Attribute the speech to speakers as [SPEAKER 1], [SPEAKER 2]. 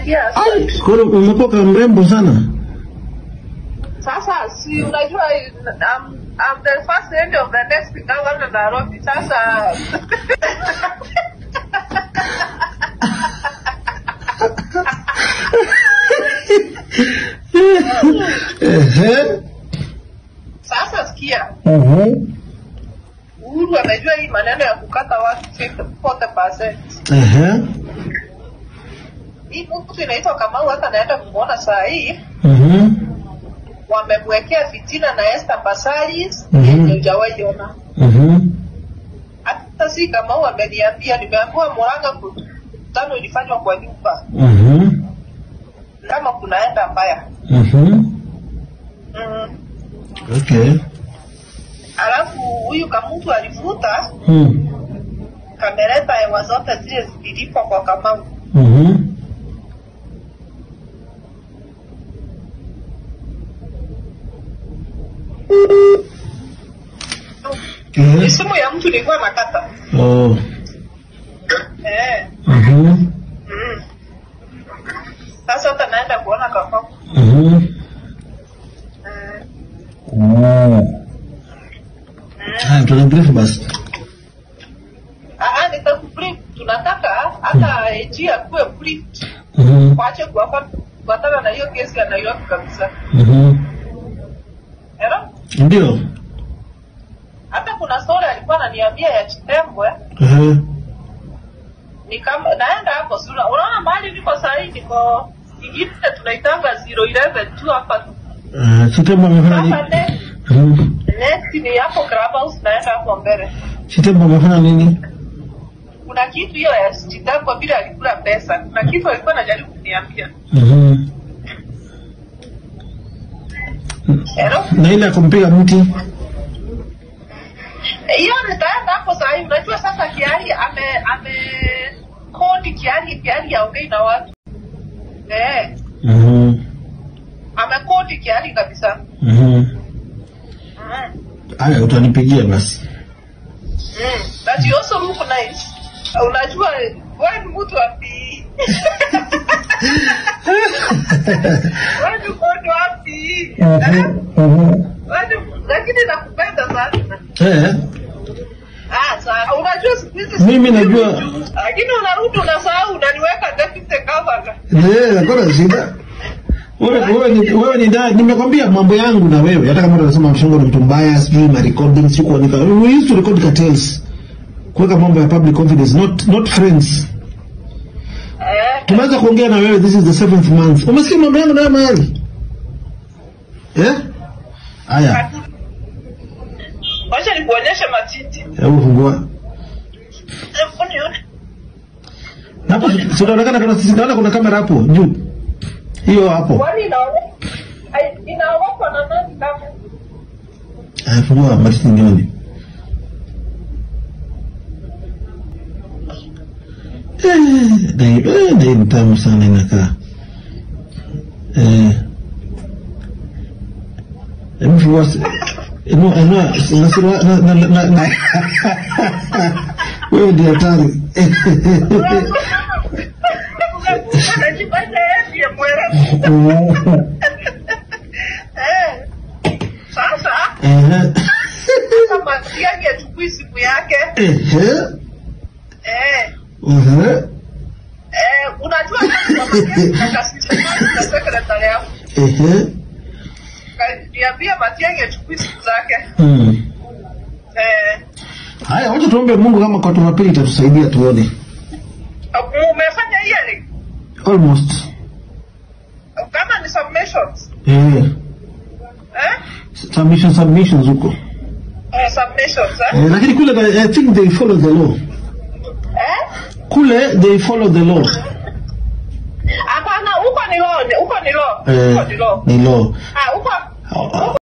[SPEAKER 1] years.
[SPEAKER 2] Ai, kwa hiyo umekuwa kama mrembo sana.
[SPEAKER 1] Sasa si unajua I'm, I'm the first lady of the next governor Nairobi. Sasa
[SPEAKER 2] Ehe.
[SPEAKER 1] sasa sikia,
[SPEAKER 2] Mhm.
[SPEAKER 1] Uhuru amejua hii maneno ya kukata watu 40%.
[SPEAKER 2] Ehe.
[SPEAKER 1] Hii mtu inaitwa Kamau, hata naenda kumwona saa hii,
[SPEAKER 2] Mhm.
[SPEAKER 1] wamemwekea fitina na Esther Basalis
[SPEAKER 2] Mhm.
[SPEAKER 1] yenye hujawahi ona.
[SPEAKER 2] Mhm.
[SPEAKER 1] Hata si Kamau ameniambia, nimeambiwa Murang'a mkutano ilifanywa kwa nyumba,
[SPEAKER 2] Mhm.
[SPEAKER 1] kama kunaenda mbaya
[SPEAKER 2] Mhm.
[SPEAKER 1] mm.
[SPEAKER 2] Okay.
[SPEAKER 1] Alafu huyu Kamutu alivuta
[SPEAKER 2] Hmm.
[SPEAKER 1] kameleta hewa zote zile zililipwa kwa Kamau.
[SPEAKER 2] Mhm.
[SPEAKER 1] Ni
[SPEAKER 2] Ehe.
[SPEAKER 1] simu ya mtu nilikuwa nakata
[SPEAKER 2] Oh.
[SPEAKER 1] eh.
[SPEAKER 2] Mhm.
[SPEAKER 1] mm. Sasa hata naenda kuona Kamau
[SPEAKER 2] Mhm.
[SPEAKER 1] mm.
[SPEAKER 2] Oh. Haya, tunabrief basi.
[SPEAKER 1] Ah, nitakubrief. Tunataka hata AG akuwe brief,
[SPEAKER 2] Mhm.
[SPEAKER 1] waache kuwapa- kufuatana na hiyo kesi ya Nairobi kabisa.
[SPEAKER 2] Mhm.
[SPEAKER 1] Ero?
[SPEAKER 2] Ndio.
[SPEAKER 1] Hata kuna story alikuwa ananiambia ya Chitembwe
[SPEAKER 2] Ehe.
[SPEAKER 1] ni kama naenda hapo sura. Unaona mahali niko saa hii niko ingine tunaitanga 011 tu hapa tu.
[SPEAKER 2] Eh, Chitembo amefanya nini?
[SPEAKER 1] Sasa next,
[SPEAKER 2] Mhm.
[SPEAKER 1] next ni hapo Clubhouse naenda hapo mbele.
[SPEAKER 2] Chitembo amefanya nini?
[SPEAKER 1] Kuna kitu hiyo ya Chitembwe vile alikula pesa. Kuna kitu alikuwa anajaribu kuniambia.
[SPEAKER 2] Mhm.
[SPEAKER 1] Ero?
[SPEAKER 2] Na ile ya kumpiga mti.
[SPEAKER 1] hiyo nitaenda hapo saa hii. Unajua sasa Kiari ame ame kodi Kiari, Kiari aongei na watu eh,
[SPEAKER 2] Mhm.
[SPEAKER 1] amekodi Kiari kabisa
[SPEAKER 2] Mhm.
[SPEAKER 1] mm.
[SPEAKER 2] Haya, utanipigia basi.
[SPEAKER 1] Mm. But you also look nice. Unajua wewe ni mtu wapi? Wewe ni mtu wapi? Eh?
[SPEAKER 2] Mhm.
[SPEAKER 1] Wewe ni- lakini nakupenda sana.
[SPEAKER 2] Eh,
[SPEAKER 1] Ah, sawa. Unajua siku hizi
[SPEAKER 2] Mimi najua.
[SPEAKER 1] lakini unarudi unasahau unaniweka deputy governor.
[SPEAKER 2] eh, hakuna shida. Wewe wewe ni wewe ni dad, nimekwambia mambo yangu na wewe. Hata kama unasema mshongo ni mtu mbaya, sijui ma recording siku kuandika. We used to record cartels. Kuweka mambo ya public confidence, not not friends.
[SPEAKER 1] Eh.
[SPEAKER 2] Tumeanza kuongea na wewe, this is the seventh month. Umesikia mambo yangu na wewe mahali? Eh? Haya,
[SPEAKER 1] Wacha nikuonyeshe matiti.
[SPEAKER 2] hebu fungua.
[SPEAKER 1] Hebu nione.
[SPEAKER 2] Hapo si unaonekana kuna sisi naona kuna kamera hapo juu. Hiyo hapo.
[SPEAKER 1] Kwani inaone? Ai, inaogopa na nani kama?
[SPEAKER 2] Haya, fungua matiti nione. Eh, dai, eh, dai ni tamu sana inakaa. Eh. Hebu fungua. si- No, no, na na na na na. Wewe ndio hatari.
[SPEAKER 1] Unajifanya yeye ndiye mwerevu. Eh. Sasa
[SPEAKER 2] Eh.
[SPEAKER 1] kama Matiang'i achukui simu yake
[SPEAKER 2] Eh.
[SPEAKER 1] eh,
[SPEAKER 2] Mhm.
[SPEAKER 1] eh, unajua sekretari yako
[SPEAKER 2] Eh.
[SPEAKER 1] niambia Matiang'i achukui simu zake
[SPEAKER 2] Hmm.
[SPEAKER 1] eh,
[SPEAKER 2] Haya, wacha tuombe Mungu kama kwa Jumapili itatusaidia tuone.
[SPEAKER 1] umefanya hearing
[SPEAKER 2] Almost.
[SPEAKER 1] kama ni submissions
[SPEAKER 2] Eh.
[SPEAKER 1] eh?
[SPEAKER 2] Submission submissions huko.
[SPEAKER 1] Eh, submissions eh?
[SPEAKER 2] Eh, lakini kule I think they follow the law.
[SPEAKER 1] Eh?
[SPEAKER 2] Kule they follow the law.
[SPEAKER 1] Hapana, huko ni law, huko ni law,
[SPEAKER 2] Eh,
[SPEAKER 1] huko ni law.
[SPEAKER 2] ni law.
[SPEAKER 1] Ah, huko
[SPEAKER 2] Ah,